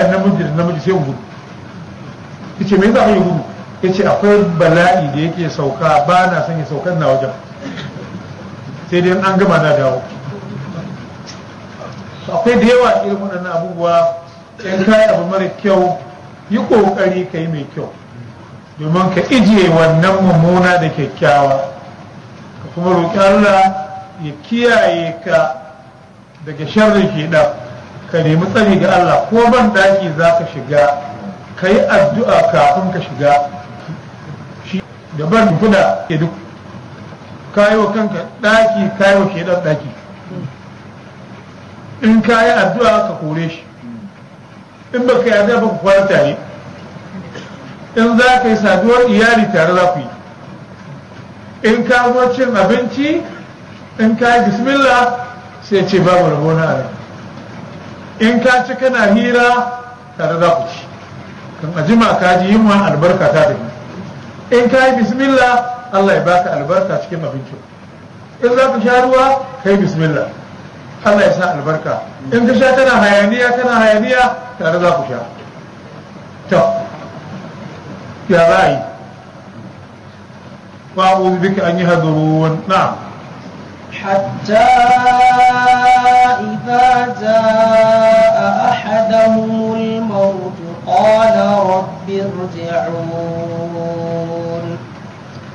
haɗa namiji da namiji sai gudu yace me yasa yi gudu yace akwai bala'i da yake sauka ba na son ya saukan na wajen sai dai an gama na dawo akwai da yawa irin waɗannan abubuwa in kayi abu mara kyau yi ƙoƙari ka yi mai kyau domin ka ijiye wannan mummuna da kyakkyawa ka kuma roƙi Allah ya kiyaye ka daga sharrin shedan ka nemi tsari ga Allah ko ban daki za ka shiga ka yi addu'a kafin ka shiga shi da ban fuda ke duk kayi wa kanka daki kayi wa shedan daki in ka yi addu'a ka kore shi in ba ka yi addu'a ba ku kwana tare in za ka yi saduwar iyali tare za ku yi in ka zo cin abinci in ka yi bismillah sai ce babu rabo na rai in ka ci kana hira tare za ku ci kan ajima ka ji yin albarka ta tafi in ka yi bismillah Allah ya baka albarka cikin abincin in za ka sha ruwa ka yi bismillah Allah ya sa albarka in ka sha kana hayaniya kana hayaniya tare za ku sha to ya za a yi wa'udhu bika an yi hadurun na'am حتى